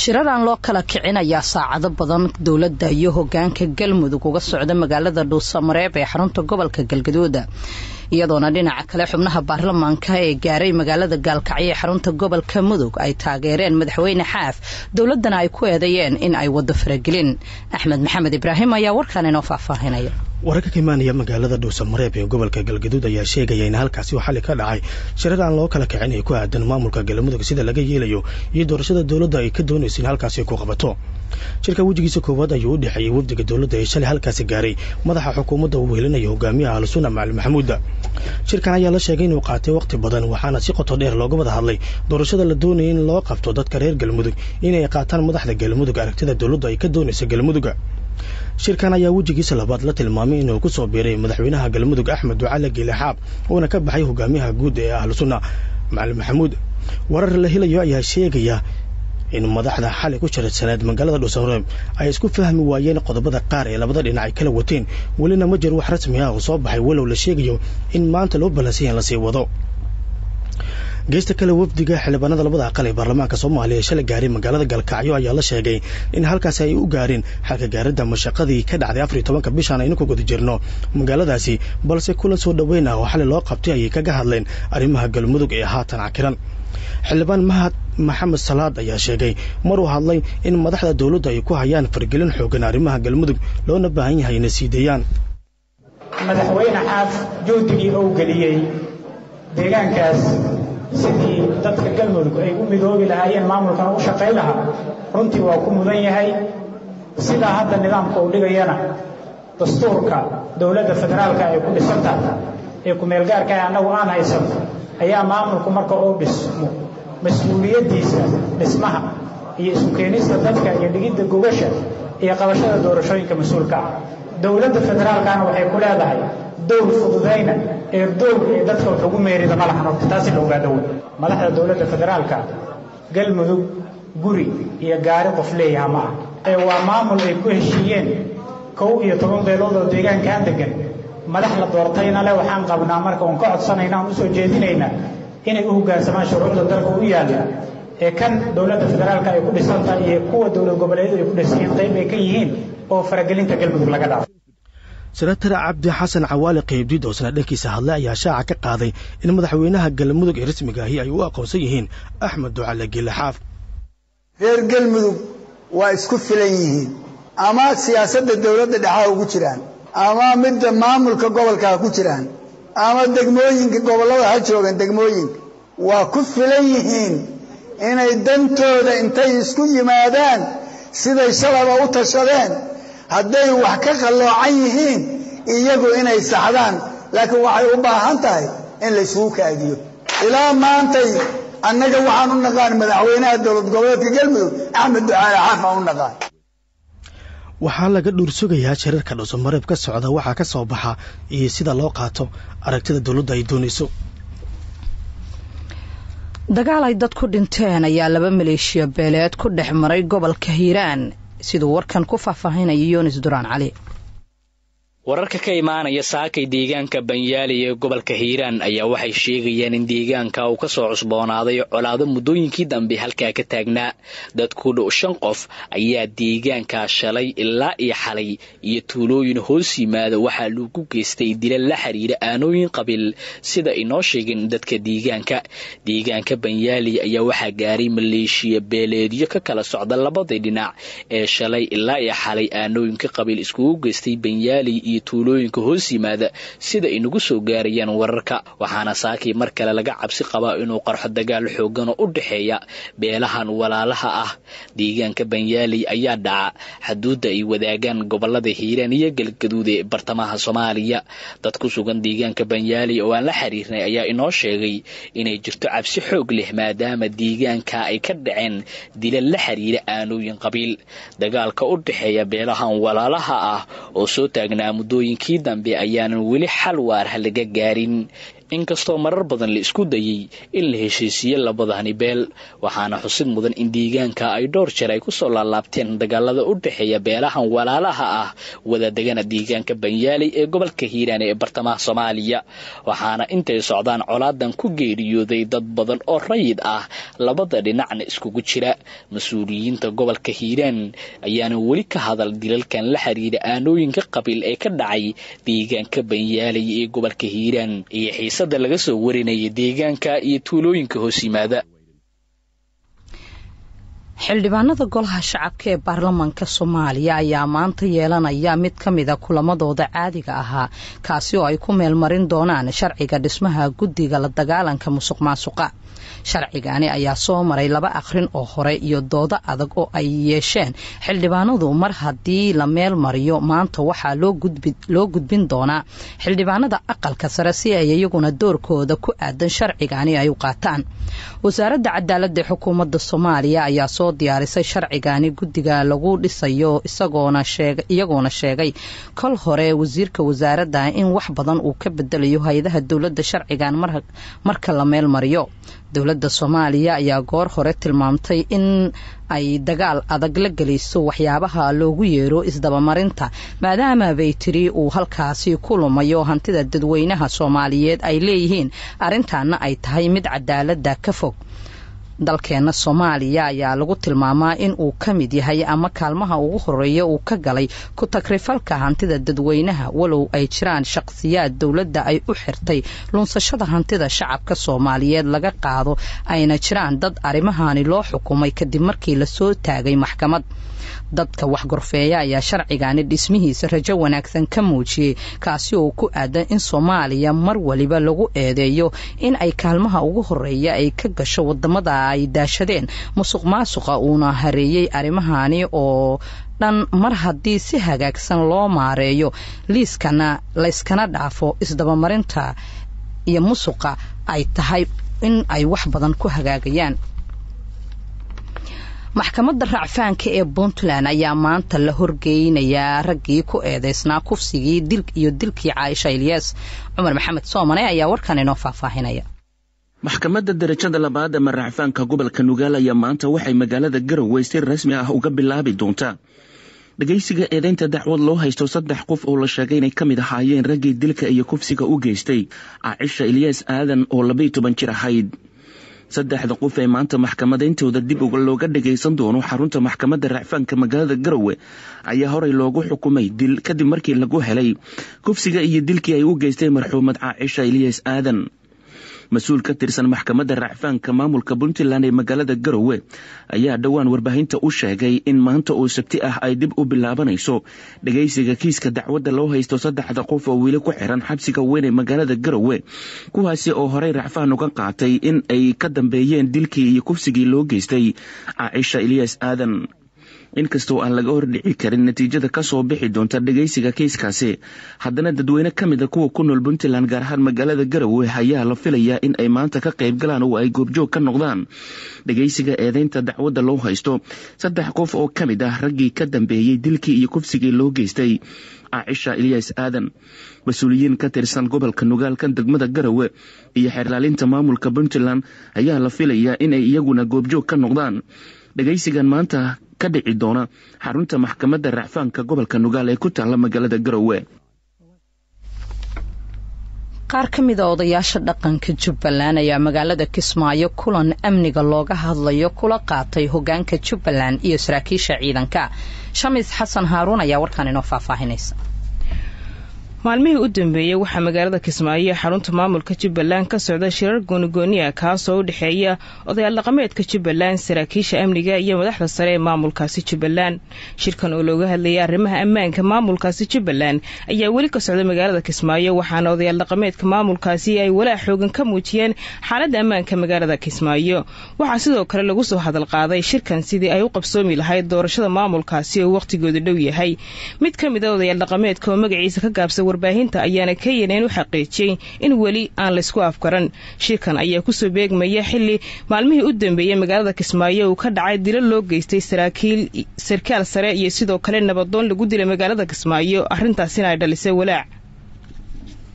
shirar aan loo kala kicin ayaa saacado badan dowladda iyo hogaanka galmudug uga socda magaalada dhuusamareeb ee xarunta gobolka galgaduuda iyadoona dhinaca kale xubnaha baarlamaanka ee gaaray magaalada gaalkacyo ee xarunta gobolka mudug ay taageereen madaxweyne xaaf dowladana ay ku eedeeyeen in ay wado faragelin axmed maxamed ibraahim ayaa warkaan inoo faahfaahinaya wararka ka imaanaya magaalada dhuusamareeb ee gobolka galgaduud ayaa sheegaya in halkaasi uu xali ka dhacay shirar aan loo kala kicin ee ku aadan maamulka galmudug sida laga yeelayo iyo doorashada dowladda ay ka doonaysa in halkaasi ku qabato shirka wejigiisa koowaad ayuu u dhexeeyey wafdiga dowladda ee shalay halkaasi gaaray madaxa xukuumadda uu helinayo hogaamiyaha al-sunna macali maxamuuda shirkan ayaa la sheegay inuu qaatay wakhti badan waxaana si qoto dheer looga wada hadlay doorashada la doonaya in loo qabto dadka reer galmudug inay qaataan madaxda galmudug aragtida dowladda ay ka doonaysa galmuduga shirkan ayaa wejigiisa labaad la tilmaamay inuu ku soo biiray madaxweynaha galmudug axmed ducale giilixaab uuna ka baxay hogaamiyaha guud ee ahlu sunna macali maxamuud warar la helayo ayaa sheegaya in madaxda xalay ku shirsaneed magaalada dhuusamareeb ay isku fahmi waayeen qodobada qaar ee labada dhinac ay kala wateen welina ma jir wax rasmi ah oo soo baxay walow la sheegayo in maanta loo ballansanya in lasii wado geesta kale wafdiga xildhibaanada labada aqal ee baarlamaanka soomaaliya ee shalay gaaray magaalada galkacyo ayaa la sheegay in halkaasi ay u gaareen xalka gaaradda mashaqadii ka dhacday afar iyo tobanka bishaan aynu ku guda jirno magaaladaasi balse kulan soo dhoweyn ah oo xalay loo qabtay ayay kaga hadleen arrimaha galmudug ee haatan cakiran xildhibaan mahad maxamed salaad ayaa sheegay maruu hadlay in madaxda dowladdu ay ku hayaan fargelin xoogan arrimaha galmudug loona baahan yahay inay siideeyaan madaxweyne xaaf juhdigii ou geliyey deegaankaas sidii dadka galmudug ay u midoobi lahaayeen maamulkana u shaqayn lahaa runtii waa ku mudan yahay sidaa hadda nidaamka uu dhigayana dastuurka dowladda federaalka ay ku dhisan tahay ee ku-meelgaarka annagu aan haysano ayaa maamulku marka uu dhismo mas-uuliyaddiisa dhismaha iyo isu keenista dadka iyo dhigidda gogasha iyo qabashada doorashooyinka mas-uulka ah dowladda federaalkana waxay ku leedahay dowr fududayna ee dowr ee dadka wax ugu meerida ma lahan horta taasi la ogaado wey madaxda dowladda federaalka galmudug guri iyo gaari qof leeyaha ma ah ee waa maamul ay ku heshiiyeen kow iyo toban beelood oo deegaankaan degan madax la doortayna le waxaan qabnaa marka oon ka codsanayna aan usoo jeedinaynaa inay u hoggaansamaan shuruucda dalka u yaalla ee kan dowladda federaalka ay ku dhisantahay iyo kuwa dowlad goboleedyadu ay ku dhisan yihiin qayb ay ka yihiin oo faragelinta galmudug laga dhaafo senatar cabdi xasan cawaali qaybdid oo sana dhankiisa hadlay ayaa shaaca ka qaaday in madaxweynaha galmudug ee rasmiga ahi ay u aqoonsan yihiin axmed ducale giilixaaf reer galmudug waa isku filan yihiin ama siyaasadda dowladda dhexaa ugu jiraan ama midda maamulka gobolka ha ku jiraan ama degmooyinka gobollada ha joogan degmooyinka waa ku filan yihiin inay dantooda intay isku yimaadaan siday shalaba u tashadeen hadday wax ka qalloocan yihiin iyagu inay saxdaan laakiin waxay u baahan tahay in laysugu kaadiyo ilaa maantay annaga waxaan u naqaan madaxweynaha dowlad goboleedka galmudug axmed ducaale xaaf aan u naqaan waxaa laga dhuursugayaa shirarka dhuusamareeb ka socda waxaa ka soo baxa iyo sida loo qaato aragtida dowladda ay doonayso dagaal ay dad ku dhinteen ayaa laba maleeshiya beeleed ku dhex maray gobolka hiiraan siduu warkan ku faahfaahinaya yunis duraan cali wararka ka imaanaya saakay deegaanka banyaali ee gobolka hiiraan ayaa waxay sheegayaan in deegaanka uu ka soo cusboonaaday colaado muddooyinkii dambe halkaa ka taagnaa dad ku dhow shan qof ayaa deegaankaa shalay ilaa iyo xalay iyo tuulooyin hoos yimaada waxaa lagu geystay dila la xiriira aanooyin qabiil sida inoo sheegeen dadka deegaanka deegaanka banyaali ayaa waxaa gaaray maleeshiya beeleedyo ka kala socda labadii dhinac ee shalay ilaa iyo xalay aanooyinka qabiil iskugu geystay banyaali iyo tuulooyinka hoos yimaada sida inagu soo gaarayaan wararka waxaana saakii mar kale laga cabsi qabaa inuu qarxo dagaal xoogan oo u dhexeeya beelahan walaalaha ah deegaanka banyaali ayaa dhaca xaduudda ay wadaagaan gobolada hiiraan iyo galgaduud ee bartamaha soomaaliya dad ku sugan deegaanka banyaali oo aan la xiriirnay ayaa inoo sheegay inay jirto cabsi xoog leh maadaama deegaanka ay ka dhaceen dila la xiriira aanooyin qabiil dagaalka u dhexeeya beelahan walaalaha ah oo soo taagnaa muddooyinkii dambe ayaanan weli xal waarha laga gaarin inkastoo marar badan la isku dayey in la heshiisiiye labadani beel waxaana xusid mudan in deegaanka ay dhowr jeer ay kusoo laalaabteen dagaalada u dhexeeya beelahan walaalaha ah wadadegana deegaanka banyaaley ee gobolka hiiraan ee bartamaha soomaaliya waxaana intay socdaan colaadan ku geeriyooday dad badan oo rayid ah labada dhinacna iskugu jira mas-uuliyiinta gobolka hiiraan ayaana weli ka hadal dilalkan la xiriira aanooyinka qabiil ee ka dhacay deegaanka banyaaley ee gobolka hiiraan iyo xiisada laga soo warinaya deegaanka iyo tuulooyinka hoos yimaada xildhibaanada golaha shacabka ee baarlamaanka soomaaliya ayaa maanta yeelanaya mid ka mida kulamadooda caadiga ahaa kaasi oo ay ku meelmarin doonaan sharciga dhismaha guddiga la dagaalanka musuq maasuqa sharcigani ayaa soo maray laba akhrin oo hore iyo doodo adag oo ay yeesheen xildhibaanadu mar haddii la meel mariyo maanta waxaa loo gudbin doonaa xildhibaanada aqalka sare si ay iyaguna doorkooda ku aadan sharcigani ay u qaataan wasaaradda cadaaladda xukuumadda soomaaliya ayaa soo diyaarisay sharcigani guddiga lagu dhisayo iyagoona sheegay kol hore wasiirka wasaaradda in wax badan uu ka bedelayo hay-adaha dowladda sharcigan marka la meel mariyo dowladda soomaaliya ayaa goor hore tilmaamtay in ay dagaal adag la gelayso waxyaabaha loogu yeero isdabamarinta maadaama bay tiri uu halkaasi ku lumayo hantida dadweynaha soomaaliyeed ay leeyihiin arrintaana ay tahay mid cadaaladda ka fog dalkeenna soomaaliya ayaa lagu tilmaamaa in uu ka mid yahay ama kaalmaha ugu horeeya uu ka galay ku takrifalka hantida dadweynaha walow ay jiraan shaqsiyaad dowladda ay u xirtay lunsashada hantida shacabka soomaaliyeed laga qaado ayna jiraan dad arrimahani loo xukumay kadib markii lasoo taagay maxkamad dadka waxgorfeeya ayaa sharcigani dhismihiisa rajo wanaagsan ka muujiyey kaasi oo ku aadan in soomaaliya mar waliba lagu eedeeyo in ay kaalmaha ugu horeeya ay ka gasho wadamada ay daashadeen musuq maasuqa uuna hareeyey arrimahani oo dhan mar haddii si hagaagsan loo maareeyo liiskana layskana dhaafo isdabamarinta iyo musuqa ay tahay in ay wax badan ku hagaagayaan maxkamadda racfaanka ee puntland ayaa maanta la horgeynayaa raggii ku eedeysnaa kufsigii dil iyo dilkii caaisha ilyas cumar maxamed soomane ayaa warkan inoo faahfaahinaya maxkamadda darajada labaad ama racfaanka gobolka nugaal ayaa maanta waxay magaalada garowe si rasmi ah uga bilaabi doontaa dhegaysiga eedeynta dacwad loo haysto saddex qof oo la sheegay inay ka mid ahaayeen raggii dilka iyo kufsiga u geystay caaisha ilyas aadan oo labaiy toban jir ahayd saddexda qof ee maanta maxkamadayntooda dib looga dhagaysan doono xarunta maxkamadda racfaanka magaalada garowe ayaa horey loogu xukumay dil kadib markii lagu helay kufsiga iyo dilkii ay u geystay marxuumad caaisha ilyas aadan mas-uul ka tirsan maxkamadda racfaanka maamulka puntland ee magaalada garowe ayaa dhowaan warbaahinta u sheegay in maanta oo sabti ah ay dib u bilaabanayso dhagaysiga kiiska dacwadda loo haysto saddexda qof oo weli ku xiran xabsiga weyn ee magaalada garowe kuwaasi oo horey racfaan uga qaatay in ay ka dambeeyeen dilkii iyo kufsigii loo geystay caaisha ilyas aadan inkastoo aan laga hordhici karin natiijada kasoo bixi doonta dhagaysiga kiiskaasi haddana dadweyne ka mid a kuwa ku nool puntland gaar ahaan magaalada garowe ayaa la filayaa in ay maanta ka qayb galaan oo ay goobjoog ka noqdaan dhagaysiga eedeynta dacwadda loo haysto saddex qof oo ka mid ah raggii ka dambeeyey dilkii iyo kufsigii loo geystay caaisha ilyas aadan mas-uuliyiin ka tirsan gobolka nugaalka degmada garowe iyo xeerlaalinta maamulka puntland ayaa la filayaa inay iyaguna goobjoog ka noqdaan dhagaysigan maanta ka dhici doona xarunta maxkamadda racfaanka gobolka nugaal ee ku taalla magaalada garowe qaar ka mid a odayaasha dhaqanka jubbaland ayaa magaalada kismaayo kulan amniga looga hadlayo kula qaatay hogaanka jubbaland iyo saraakiisha ciidanka shamis xasan haaruun ayaa warkaan inoo faahfaahinaysa maalmihii u dambeeyey waxaa magaalada kismaayo ee xarunta maamulka jubbaland ka socda shirar goonigooni ah kaasoo u dhexeeya odayaal dhaqameedka jubbaland saraakiisha amniga iyo madaxda sare ee maamulkaasi jubbaland shirkan oo looga hadlayay arrimaha ammaanka maamulkaasi jubbaland ayaa weli ka socda magaalada kismaayo waxaana odayaal dhaqameedka maamulkaasi ay walaac xoogan ka muujiyeen xaaladda ammaanka magaalada kismaayo waxaa sidoo kale lagu soo hadal qaaday shirkan sidii ay u qabsoomi lahayd doorashada maamulkaasi oo wakhtigooda dhow yahay mid ka mid a odayaal dhaqameedka oo magaciisa ka gaabsa warbaahinta ayaana kenyan u xaqiijiyey in weli aan laysku afgaran shirkan ayaa kusoo beegmaya xili maalmihii u dambeeyey magaalada kismaayo uu ka dhacay dilo loo geystay sarkaal sare iyo sidoo kale nabadoon lagu dilay magaalada kismaayo arrintaasina ay dhalisay walaac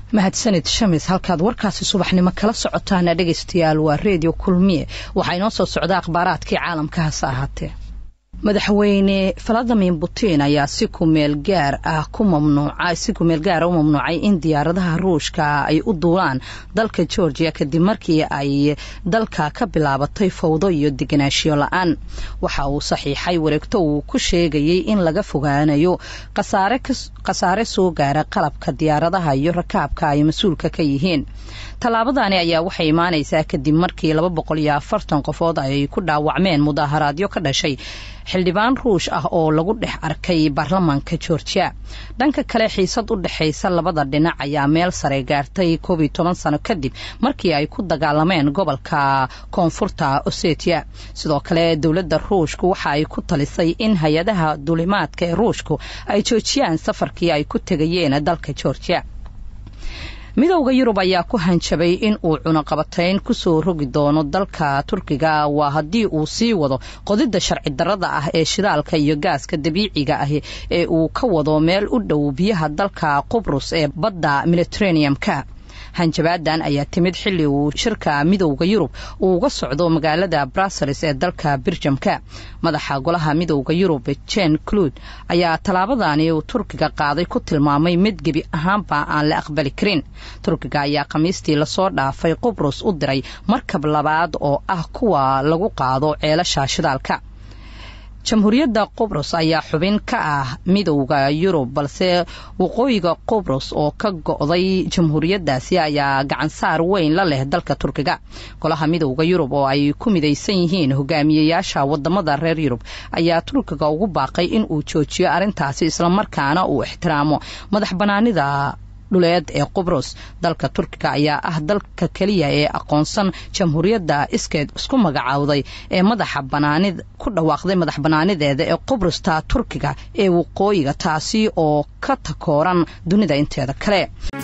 mahadsanid shamis halkaad warkaasi subaxnimo kala socotaana dhegaystayaal waa reediyo kulmiye waxaa inoo soo socda akhbaaraadkii caalamka hase ahaatee madaxweyne valadimin putin ayaa si kumeel gaar ah ku mamnuuca si kumeel gaara u mamnuucay in diyaaradaha ruushka ay u duulaan dalka georgia kadib markii ay dalka ka bilaabatay fawdo iyo deganaanshiyo la-aan waxa uu saxiixay wareegto uu ku sheegayay in laga fogaanayo khasaare soo gaara qalabka diyaaradaha iyo rakaabka ay mas-uulka ka yihiin tallaabadani ayaa waxay imaanaysaa kadib markii laba boqol iyo afartan qofood ay ku dhaawacmeen mudaaharaadyo ka dhashay xildhibaan ruush ah oo lagu dhex arkay baarlamaanka georgia dhanka kale xiisad u dhexaysa labada dhinac ayaa meel sare gaartay koob iyo toban sano kadib markii ay ku dagaalameen gobolka koonfurta osetia sidoo kale dowladda ruushku waxa ay ku talisay in hay-adaha duulimaadka ee ruushku ay joojiyaan safarkii ay ku tegayeen dalka georgia midowda yurub ayaa ku hanjabay in uu cunaqabatayn kusoo rogi doono dalka turkiga waa haddii uu sii wado qodidda sharci darrada ah ee shidaalka iyo gaaska dabiiciga ah ee uu ka wado meel u dhow biyaha dalka qubrus ee badda mediteraneum-ka hanjabaadan ayaa timid xilli uu shirka midowda yurub uu uga socdo magaalada brussels ee dalka birjamka madaxa golaha midowda yurub jen clud ayaa tallaabadani uu turkiga qaaday ku tilmaamay mid gebi ahaanba aan la aqbali karin turkiga ayaa khamiistii lasoo dhaafay qubrus u diray markab labaad oo ah kuwa lagu qaado ceelasha shidaalka jamhuuriyadda qubrus ayaa xubin ka ah midowda yurub balse waqooyiga qubrus oo ka go'day jamhuuriyaddaasi ayaa gacansaar weyn la leh dalka turkiga golaha midowda yurub oo ay ku midaysan yihiin hogaamiyeyaasha wadamada reer yurub ayaa turkiga ugu baaqay in uu joojiyo arrintaasi islamarkaana uu ixtiraamo madax banaanida dhuleed ee qubrus dalka turkiga ayaa ah dalka keliya ee aqoonsan jamhuuriyadda iskeed isku magacaawday ee madaxa banaanid ku dhawaaqday madax banaanideeda ee qubrusta turkiga ee waqooyiga taasi oo ka takooran dunida inteeda kale